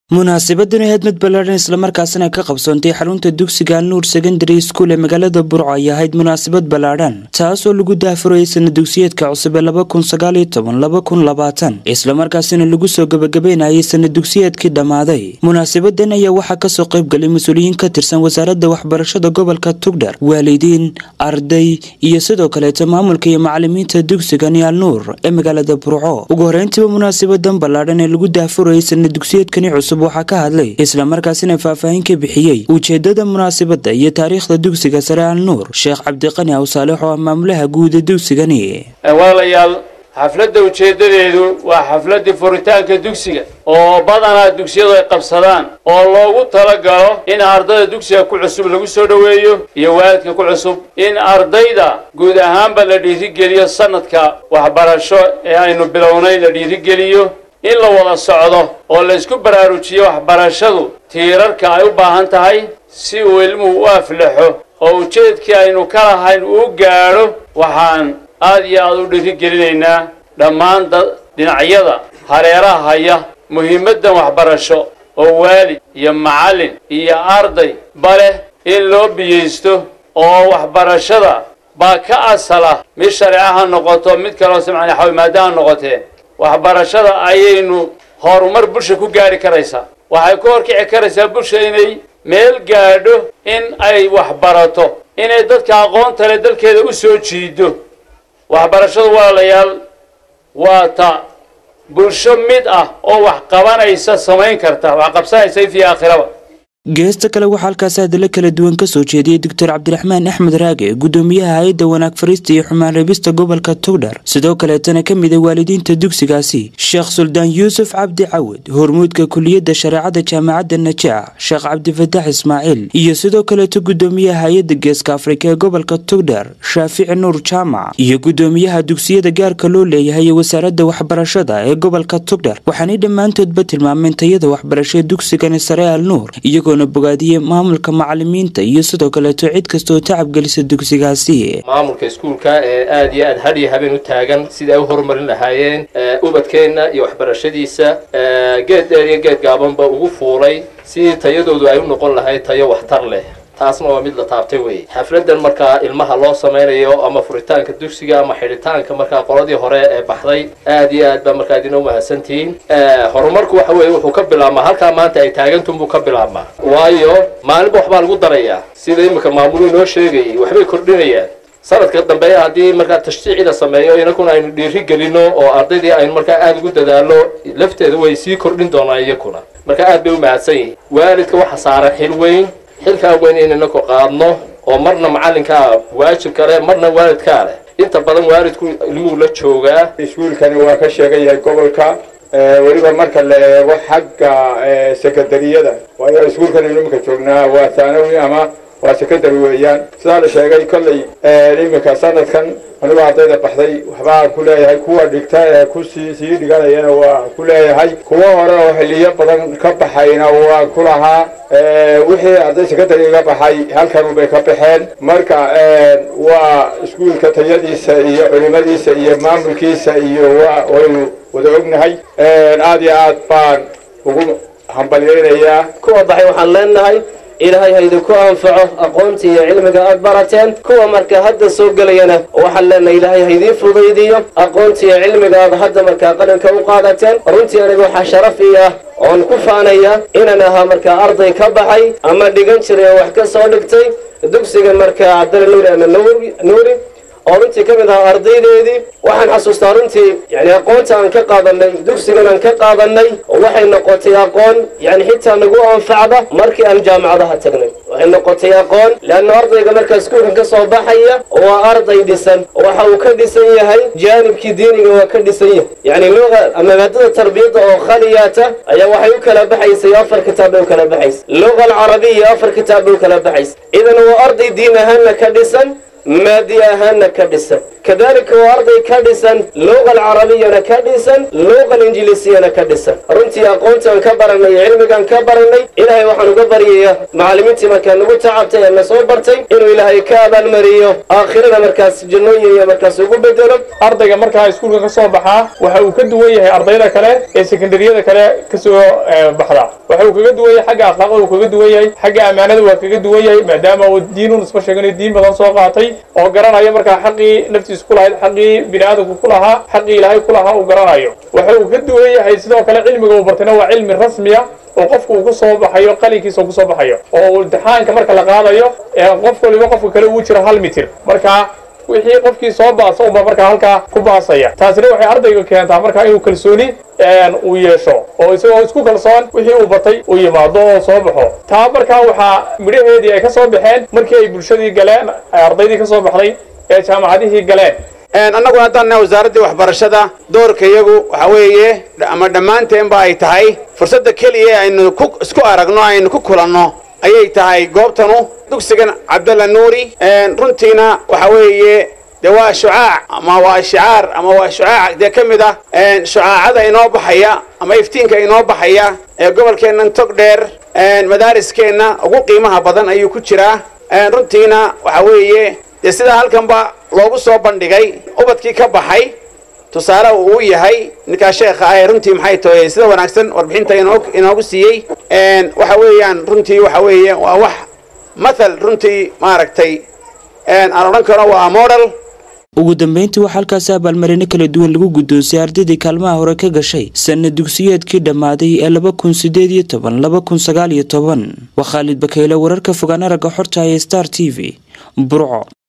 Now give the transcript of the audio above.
munaasabadani ahayd mid ballaadhan islamarkaasina ka qabsoontay xarunta dugsiga nuur secondary school ee magaalada burco ay ahayd munaasabad ballaadhan taasoo lagu daafurayay sana dugsiyeedka cusub ee laba kun sagaaliyo toban laba kun labaatan islamarkaasina lagu soo gebagabeynayay sana dugsiyeedkii dhammaaday munaasabadan ayaa waxaa kasoo qaybgalay mas-uuliyiin ka tirsan wasaaradda waxbarashada gobolka tugdhar waalidiin arday iyo sidoo kaleeto maamulka iyo macalimiinta dugsiga nial nuur ee magaalada burco ugu horeyntiiba munaasabadan ballaadhan ee lagu daafurayay sana dugsiyeedkani cusub waxaa ka hadlay islamarkaasina faahfaahin ka bixiyey ujeedada munaasabadda iyo taariikhda dugsiga sare al nuur sheekh cabdiqani aw saalex oo ah maamulaha guuda dugsigani walaalayaal xafladda ujeeddadeedu waa xafladdii furitaanka dugsiga oo badanaa dugsiyadu ay qabsadaan oo loogu talagalo in ardayda dugsiga ku cusub lagu soo dhoweeyo iyo waalidka ku cusub in ardayda guud ahaanba la dhiirigeliyo sanadka waxbarasho ee aynu bilownay la dhiirigeliyo in la wada socdo oo la isku baraarujiyo waxbarashadu tiirarka ay u baahan tahay si uu ilmuhu u aflaxo oo ujeedkii aynu ka lahayn uu gaadho waxaan aad iyo aad u dhiirigelinaynaa dhammaan dhinacyada hareeraha haya muhiimaddan waxbarasho oo waalid iyo macallin iyo arday baleh in loo biyeysto oo waxbarashada baa ka asala mid shareeca ha noqoto mid kaloo simcani xawimaada ha noqotee waxbarashada ayaynu horumar bulsha ku gaari karaysaa waxay ku horkici karaysaa bulsha inay meel gaadho in ay waxbarato inay dadka aqoonta leh dalkeeda u soo jiido waxbarashadu walaalayaal waa ta bulsho mid ah oo wax qabanaysa samayn karta wax qabsanaysa ifii aakhiraba geesta kale waxaa halkaasi hadallo kala duwan kasoo jeediyey doctor cabdiraxmaan axmed raage gudoomiyaha hay-adda wanaag fariista iyo xumaan reebista gobolka tugdhar sidoo kaleetana ka mid a waalidiinta dugsigaasi sheekh suldaan yuusuf cabdi cawad hormuudka kuliyadda shareecada jaamacadda najaax sheekh cabdifataax ismaaciil iyo sidoo kaleeto gudoomiyaha hay-adda geeska afrika ee gobolka tugdhar shaafici nuur jaamac iyo gudoomiyaha dugsiyada gaarka loo leeyahay ee wasaaradda waxbarashada ee gobolka tugdhar waxaanay dhammaantoodba tilmaameen tayada waxbarasho ee dugsigani sare al nuur iyagoo bogaadiyey maamulka macalimiinta iyo sidoo kaleeto cid kastaoo tacabgelisa dugsigaasi maamulka iskuulka ee aad iyo aad had iyo habeen u taagan sida ay u horumarin lahaayeen ubadkeenna iyo waxbarashadiisa geed dheer iyo geed gaabanba ugu fuulay sidii tayadoodu ay u noqon lahayd tayo waxtar leh taasna waa mid la taabtay wey xafladan markaa ilmaha loo samaynayo ama furitaanka dugsiga ama xidhitaanka markaa qoladii hore ee baxday aad iyo aad baa markaa idin umahadsantihiin horumarku waxa weye wuxuu ka bilaabmaa halkaa maanta ay taagantunbuu ka bilaabmaa waayo maalinba waxbaa lagu darayaa sida iminka maamulu inoo sheegayay waxbay kordhinayaan sanadka dambe haddii markaa tashjiici la sameeyo inakuna aynu dhiiri gelino oo ardaydii aynu markaa aada ugu dadaalo lafteeda way sii kordhin doonaan iyakuna marka aad bay u mahadsan yihiin waalidka waxa saaran xil weyn xilkaa weyn inayna ku qaadno oo marna macallinkaa waajib kale marna waalidkaa leh inta badan waalidku ilmuhu la joogaa iskuulkani waa ka sheegan yahay gobolka weliba marka la eego xagga sekondariyada waayo iskuulkani iminka joognaa waa thaanawi ama waa secondary weeyaan sidaa la sheegay kolley iminka sanadkan anigoo ardayda baxday waxbaan ku leeyahay kuwa dhigta ee kusii sii dhiganayana waa ku leeyahay kuwo hore oo xiliyo badan ka baxayna waan ku lahaa wixii arday secondary ga baxay halkanubay ka baxeen marka waa iskuulka tayadiisa iyo culimadiisa iyo maamulkiisa iyo waynu wada ognahay aad iyo aad baan ugu hambalyeynayaa kuwa baxay waxaan leenahay ilaahay ha idinku anfaco aqoontii iyo cilmiga aad barateen kuwa marka hadda soo gelayana waxaan leenahay ilaahay ha idiin fudaydiyo aqoontii iyo cilmiga aad hadda markaa qalinka u qaadateen runtii aniga waxaa sharaf ii ah oon ku faanaya inaan ahaa markaa arday ka baxay ama dhigan jiray oo wax ka soo dhigtay dugsiga markaa cabdalla nuuri ama nuuri oo runtii ka mid ahaa ardaydeedii waxaan xasuustaa runtii yani aqoonta aan ka qaadanay dugsigan aan ka qaadanay waxay noqotay aqoon yani xitaa nagu anfacda markii aan jaamacadaha tagnay waxay noqotay aqoon leanna ardayga markaa iskuulkan ka soo baxaya waa arday dhisan waxa uu ka dhisan yahay jaanibkii diiniga waa ka dhisan yahay yani luga ama maadada tarbiyadda oo khaliyaata ayaa waxay u kala baxaysay afar kitaab bay u kala baxaysa luga alcarabiya afar kitaab bay u kala baxaysa idan waa arday diin ahaanna ka dhisan maadi ahaanna ka dhisan kadalika waa arday ka dhisan luuqa alcarabiyana ka dhisan luuqa alinjiliisiyana ka dhisan runtii aqoontaan ka baranay iyo cilmigaan ka baranay ilaahay waxaan uga baryayaa macallimiintii markaa nagu tacabtay ee na soo bartay inuu ilaahay ka abaalmariyo aakhirana markaas jannooyin iyo markaas ugu bedelo ardayga markaa iskuulka ka soo baxaa waxa uu ka duwan yahay ardayda kale ee sekondariyada kale kasoo baxda waxa uu kaga duwan yahay xagga akhlaaqda uu kaga duwan yahay xagga ammaanada waa kaga duwan yahay maadaama uu diinun isma sheeganayo diin badan soo qaatay oo garanaya markaa xaqii naftiisa ku lahayd xaqii bini aadamku ku lahaa xaqii ilaahay ku lahaa uu garanayo waxa uu ka duwan yahay sidoo kale cilmiga uu bartayna waa cilmi rasmiya oo qofku uu ku soo baxayo qalinkiisa uu ku soo baxayo oo imtixaanka marka la qaadayo qof waliba qofka kale uu jiro hal mitir marka wixii qofkii soo baasa unba markaa halkaa ku baasaya taasina waxay ardayga keentaa markaa inuu kalsooni uu yeesho oo isagoo isku kalsoon wixii uu batay uu yimaado oo soo baxo taa markaa waxaa midhaheedii ay ka soo baxeen markii ay bulshadii galeen ardaydii ka soo baxday ee jaamacadihii galeen annaguna haddaan nahay wasaaraddii waxbarashada doorka iyagu waxa weeye ama dhammaanteenba ay tahay fursadda keliya aynu ku isku aragno aynu ku kulanno ayay tahay goobtanu dugsigan cabdalla nuuri runtiina waxa weeye dee waa shucaac ama waa shicaar ama waa shucaac dee ka mid ah shucaacada inoo baxaya ama iftiinka inoo baxaya ee gobolkeennan tog dheer madaariskeenna ugu qiimaha badan ayuu ku jiraa runtiina waxa weeye dee sidaa halkanba loogu soo bandhigay ubadkii ka baxay tusaale uu yahay ninkaa sheekha ah ee runtii maxay tahay sida wanaagsan warbixinta inoogu siiyey waxa weeyaan runtii waxa weeye waa wax mathal runtii maaragtay aan odhan karo waa model ugu dambeyntii waxaa halkaasi abaalmarino kala duwan lagu guddoonsiyay ardaydii kaalmaha hore ka gashay sanna dugsiyeedkii dhammaaday ee laba kun sideed iyo toban laba kun sagaal iyo toban waa khaalid bakeyle wararka fogaan aragga xorta ee star t v burco